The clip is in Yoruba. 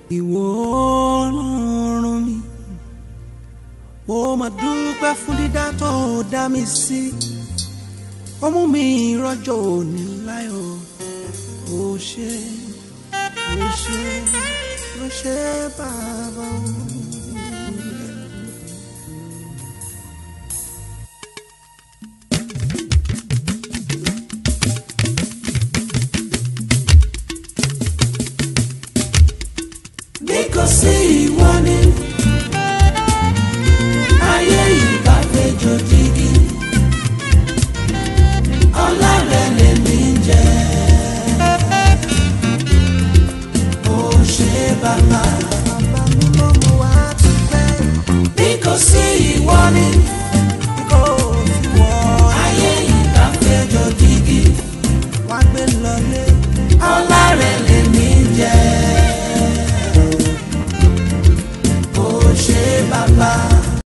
ìwọ ọlọ́run mi ó máa dúpẹ́ fún dídá tó dá mi sí ó mú mi rọ́jò òní láyọ̀ ó ṣé ó ṣé ó ṣé bàbá o. bí kò sí ìwọ ni ayé ìbá fẹjọ dígí ọlá rẹ lèmi ń jẹ ó ṣé bàbá.